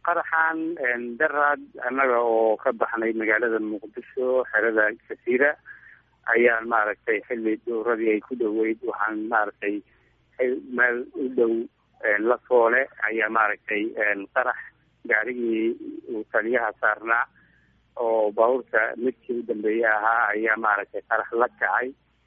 qaraxan daraad annaga oo ka baxnay magaalada muqdisho xerada jasiira ayaan maaragtay xilli dowradii ay ku dhoweyd waxaan maaragtay meel u dhow la foole ayaa maaragtay qarax gaarigii uu taliyaha saarnaa oo baabuurka midkii u dambeeye ahaa ayaa maaragtay qarax la kacay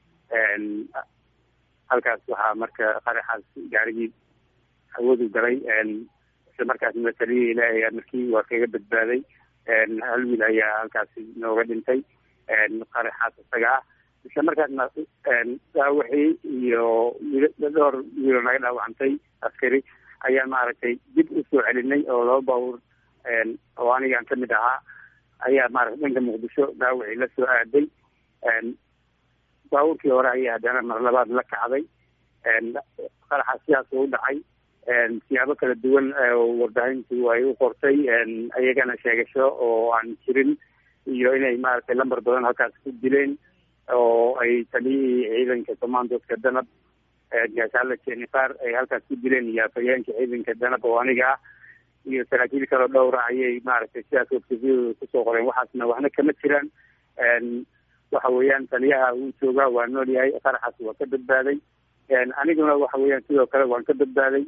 halkaas waxaa marka qaraxaas gaarigii hawadu galay isla markaasna taliyihii ilaahay markii waa kaga badbaaday hal wiil ayaa halkaasi nooga dhintay qaraxaas isaga ah isla markaasna dhaawixii iyo dhowr wiilo naga dhaawacantay askari ayaa maaragtay dib usoo celinay oo laba baabuur oo anigaan kamid ahaa ayaa maaragtay dhanka muqdisho dhaawixii la soo aaday baabuurkii hore ayaa haddana mar labaad la kacday qaraxa sidaas u dhacay siyaabo kala duwan warbaahintu ay u qortay iyagana sheegasho oo aan jirin iyo inay maaragtay lambar badan halkaas ku dileen oo ay taliyihii ciidanka commandoska danab gaashaala jenifar ay halkaas ku dileen iyo afhayeenka ciidanka danab oo aniga ah iyo saraakiil kaloo dhowra ayay maaragtay sidaas websafyadooda kusoo qoreen waxaasna waxna kama jiraan waxa weeyaan taliyaha uu joogaa waa nool yahay qaraxaas waa ka badbaaday aniguna waxa weeyaan sidoo kale waan ka badbaaday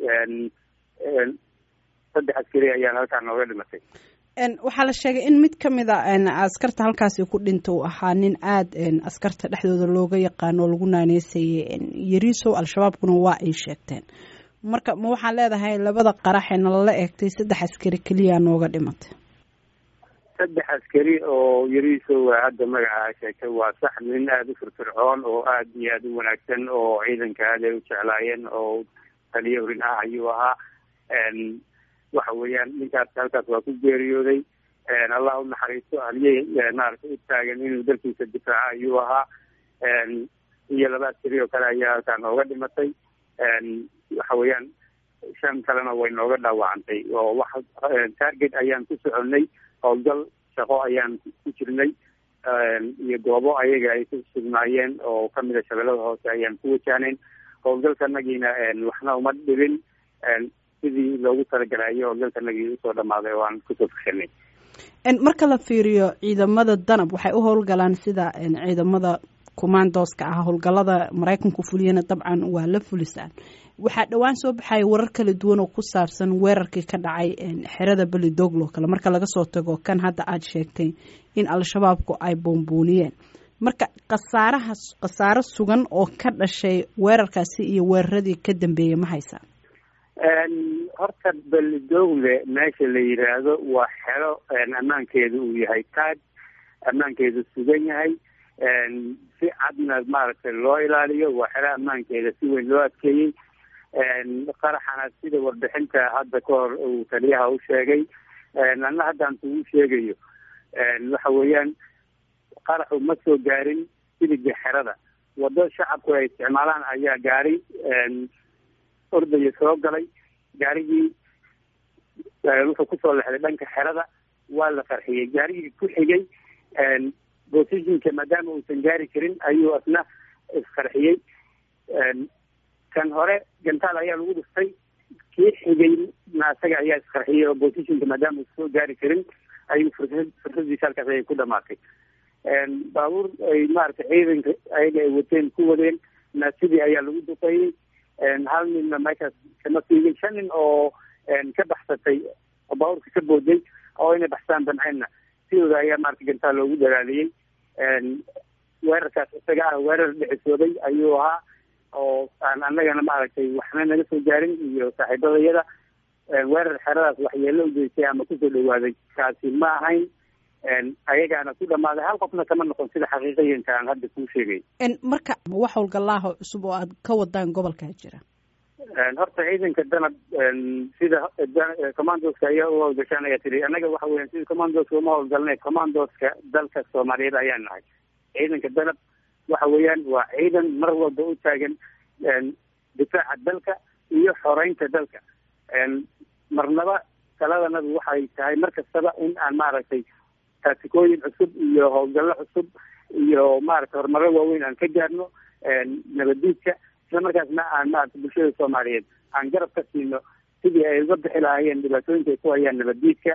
saddex askari ayaan halkaa nooga dhimatay waxaa la sheegay in mid ka mid a askarta halkaasi ku dhinta uu ahaa nin aada askarta dhexdooda looga yaqaano oo lagu naaneysayay yariisow al-shabaabkuna waa ay sheegteen marka ma waxaan leedahay labada qaraxee nalala eegtay saddex askari keliya nooga dhimatay saddex askari oo yariisow hadda magaca sheegtay waa sax nin aada u firfircoon oo aada iyo aada u wanaagsan oo ciidanka aad ay u jeclaayeen oo taliyo horin ah ayuu ahaa waxa weeyaan ninkaas halkaas waa ku geeriyooday allah u naxariisto haliyey maaragtay u taagan inuu dalkiisa difaaca ayuu ahaa iyo laba askari oo kale ayaa halkaa nooga dhimatay waxa weeyaan shan kalena way nooga dhaawacantay oo wax target ayaan ku soconay howlgal shaqo ayaan ku jirnay iyo goobo ayaga ay ku sugnaayeen oo kamida shabeellada hoose ayaan ku wajahnayn howlgalkanagiina waxna uma dhibin sidii loogu talagalayo howlgalkanagii usoo dhamaaday oo aan kusoo fashanay marka la fiiriyo ciidamada danab waxay u howlgalaan sida ciidamada commandoska ah howlgalada maraykanku fuliyana dabcan waa la fulisaan waxaa dhowaan soo baxaya warar kala duwan oo ku saabsan weerarkii ka dhacay xerada belidoglo kale marka laga soo tago kan hadda aada sheegtay in al-shabaabku ay boombooniyeen marka khasaaraha khasaaro sugan oo ka dhashay weerarkaasi iyo weeraradii ka dambeeyey ma haysaa horta belidogle meesha la yidhaahdo waa xero ammaankeedu uu yahay taag ammaankeedu sugan yahay si cadna maaragtay loo ilaaliyo waa xero ammaankeeda si weyn loo adkeeyey qaraxana sida warbixinta hadda ka hor uu taliyaha u sheegay anna haddaan kugu sheegayo waxa weeyaan qaraxu ma soo gaarin siliga xerada wado shacabku ay isticmaalaan ayaa gaari ordaya soo galay gaarigii wuxuu kusoo lexday dhanka xerada waa la qarxiyey gaarigii ku xigay positionka maadaama uusan gaari karin ayuu asna isqarxiyey kan hore gantaal ayaa lagu dhiftay kii xigay na isaga ayaa isqarxiyey oo positionka maadaama uusan soo gaari karin ayuu fursad fursadiisa halkaas ayay ku dhamaatay baabuur ay maaragtay ciidanka ayaga ay wateen ku wadeen na sidii ayaa lagu duqeeyey hal ninna meeshaas kama siigin shan nin oo ka baxsatay oo baabuurka ka booday oo inay baxsaan damceenna sidooda ayaa maarata gantaal loogu dalaaliyey weerarkaas isaga ah weerar dhicisooday ayuu ahaa oo aan annagana maaragtay waxna naga soo gaarin iyo saaxiibadayada weerar xeradaas waxyeelo u geystay ama kusoo dhawaaday kaasi ma ahayn ayagaana ku dhamaaday hal qofna kama noqon sida xaqiiqayanka aan hadda kuu sheegay marka wax howlgalaaho cusub oo aad ka wadaan gobolkaa jira horta ciidanka danab sida commandoska ayaa u howlgashaan ayaa tiri annaga waxa weyan sida commandoska uma howlgalnay commandoska dalka soomaaliyeed ayaan nahay ciidanka danab waxa weeyaan waa ciidan mar walba u taagan difaaca dalka iyo xoreynta dalka marnaba taladanadu waxay tahay mar kastaba in aan maaragtay taatikooyin cusub iyo howlgallo cusub iyo maaragtay horumaro waaweyn aan ka gaarno nabaddiidka isla markaasna aan maaragtay bulshada soomaaliyeed aan garab ka siino sidii ay uga bixi lahaayeen dhibaatooyinka ay ku hayaan nabaddiidka